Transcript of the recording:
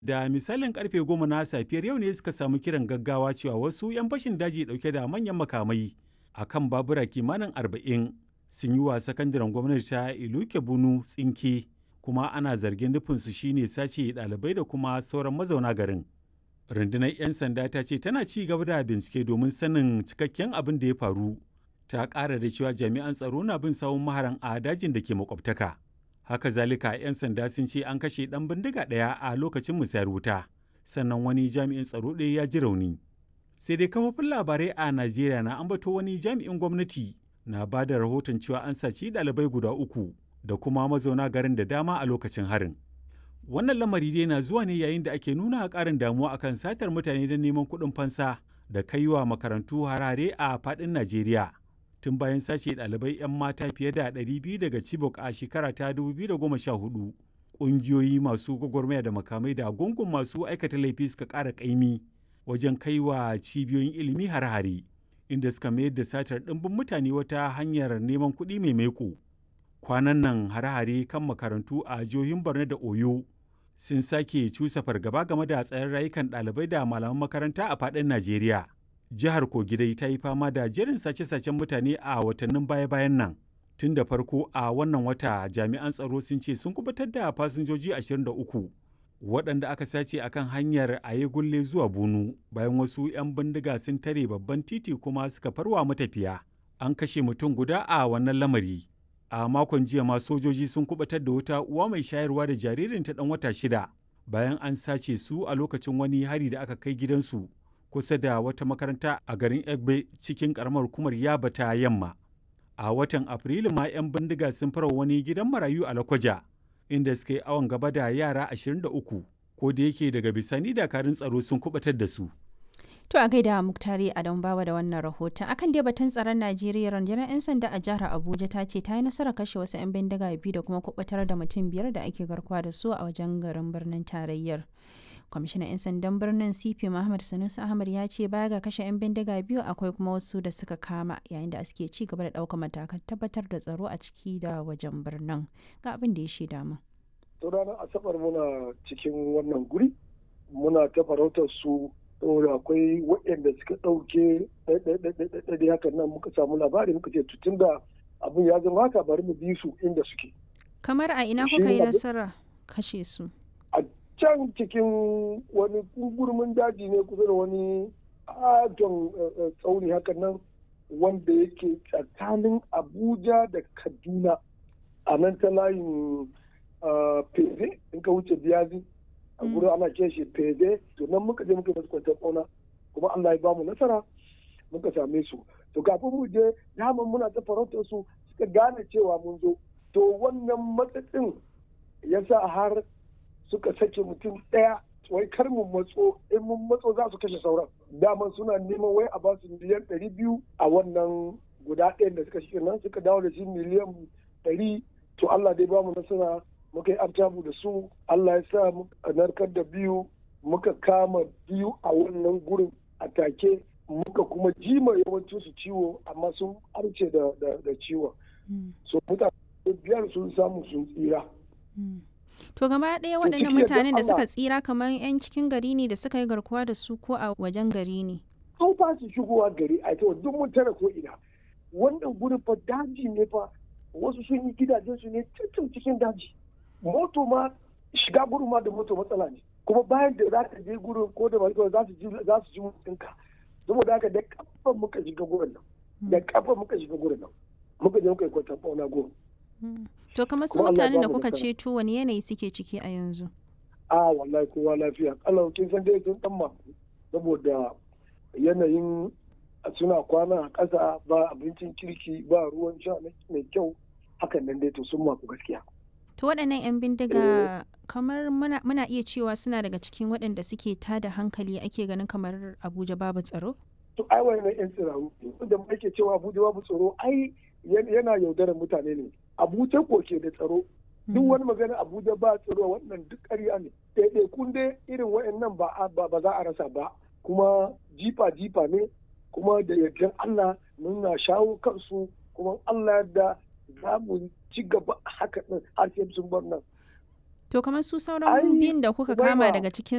Da misalin karfe goma na safiyar yau ne suka samu kiran gaggawa cewa wasu 'yan fashin daji dauke da manyan makamai a kan babura kimanin arba'in sun yi wa sakandaren gwamnati ta Iluke Bunu tsinke kuma ana zargin nufinsu shine sace ɗalibai da kuma sauran mazauna garin. Rundunar 'yan sanda ta ce tana ci gaba da bincike domin sanin cikakken abin da ya faru. Ta ƙara da cewa jami'an tsaro na bin sawun maharan a dajin da ke makwabtaka. haka zalika 'yan sanda sun ce an kashe ɗan bindiga ɗaya a lokacin musayar wuta sannan wani jami'in tsaro ɗaya ya ji rauni sai dai kafofin labarai a najeriya na ambato wani jami'in gwamnati na ba da rahoton cewa an saci ɗalibai guda uku da kuma mazauna garin da dama a lokacin harin wannan lamari dai na zuwa ne yayin da ake nuna ƙarin damuwa akan satar mutane don neman kuɗin fansa da kaiwa makarantu harare a faɗin najeriya tun bayan sace ɗalibai 'yan mata fiye da 200 daga Chibok a shekara ta 2014. Ƙungiyoyi masu gwagwarmaya da makamai da gungun masu aikata laifi suka ƙara ƙaimi wajen kai wa cibiyoyin ilimi har-hare, inda suka mayar da satar ɗimbin mutane wata hanyar neman kuɗi mai maiko. Kwanan nan har-hare kan makarantu a jihohin Borno da Oyo sun sake cusa fargaba game da tsayin rayukan ɗalibai da malaman makaranta a faɗin Najeriya. jihar kogi dai ta yi fama da jerin sace-sacen mutane a watannin baya-bayan nan tun da farko a wannan wata jami'an tsaro sun ce sun kubutar da fasinjoji 23 waɗanda aka sace akan hanyar aye gulle zuwa bunu bayan wasu 'yan bindiga sun tare babban titi kuma suka farwa matafiya an kashe mutum guda a wannan lamari a makon jiya ma sojoji sun kubutar da wata uwa mai shayarwa da jaririnta ɗan wata shida bayan an sace su a lokacin wani hari da aka kai gidansu kusa da wata makaranta a garin Egbe cikin karamar hukumar Yaba ta yamma. A watan Afrilu ma 'yan bindiga sun fara wani gidan marayu a Lakwaja, inda suka yi awon gaba da yara 23, ko da yake daga bisani dakarun tsaro sun kubatar da su. To a gaida Muktari Adam Bawa da wannan rahoton. Akan dai batun tsaron Najeriya rundunar 'yan sanda a jihar Abuja ta ce ta yi nasarar kashe wasu 'yan bindiga biyu da kuma kubatar da mutum biyar da ake garkuwa da su a wajen garin birnin tarayyar. kwamishinan 'yan sandan birnin cp muhammad sanusi ahmad ya ce baya ga kashe 'yan bindiga biyu akwai kuma wasu da suka kama yayin da suke ci gaba da ɗaukar matakan tabbatar da tsaro a ciki da wajen birnin ga abin da ya shaida mu. to ranar asabar muna cikin wannan guri muna ta farautar su saboda akwai waɗanda suka ɗauke ɗaiɗaiɗaiɗaiɗaiɗai hakan nan muka samu labari muka ce tutun da abin ya zama haka bari mu bi su inda suke. kamar a ina kuka yi nasara kashe su. can cikin wani gurmin daji ne kusa da wani adon tsauni hakan nan wanda yake tsakanin abuja da kaduna a nan ta layin feze in ka wuce biyazi a gurin ana ce shi feze to nan muka je muka masu kwantar ƙauna kuma allah ya ba mu nasara muka same su to kafin mu je daman muna ta farautar su suka gane cewa mun zo to wannan matsatsin ya sa har suka sake mutum ɗaya wai kar mu matso in mun matso za su kashe sauran daman suna neman wai a ba su miliyan ɗari biyu a wannan guda ɗayan da suka shi nan suka dawo da shi miliyan ɗari to Allah dai ba mu nasara muka yi artabu da su Allah ya sa muka narkar da biyu muka kama biyu a wannan gurin a take muka kuma jima yawancin su ciwo amma sun arce da ciwon so mutane biyar sun samu sun tsira To gaba ɗaya waɗannan mutanen da suka tsira kamar 'yan cikin gari ne da suka yi garkuwa da su ko a wajen gari ne? An ba su shigowa gari a ita duk mun tara ko ina. Wannan gurin fa daji ne fa wasu sun yi gidajen su ne cikin cikin daji. Moto ma shiga gurin ma da moto matsala ne. Kuma bayan da za ka je gurin ko da ba za su ji za su ji mutunka. Saboda haka da kafa muka shiga gurin nan. Da kafa muka shiga gurin nan. Muka je muka yi kwantar fauna gurin. To kamar su mutanen da kuka ceto wani yanayi suke ciki a yanzu? A wallahi kowa lafiya. Allah kin san dai sun dan maku saboda yanayin suna kwana a ƙasa ba abincin kirki ba ruwan sha mai kyau hakan nan dai to sun maku gaskiya. To waɗannan 'yan bindiga kamar muna iya cewa suna daga cikin waɗanda suke tada hankali ake ganin kamar Abuja babu tsaro? To ai wannan 'yan tsiraru wanda ake cewa Abuja babu tsaro ai yana yaudarar mutane ne abuja ko ke da tsaro duk wani magana abuja ba tsaro wannan duk ƙarya ne ɗaiɗai kun dai irin wa'annan ba ba za a rasa ba kuma jifa jifa ne kuma da yardan allah muna shawo kansu kuma allah da za mu ci gaba haka ɗin har sai sun bar nan To kamar su sauran biyun da kuka kama daga cikin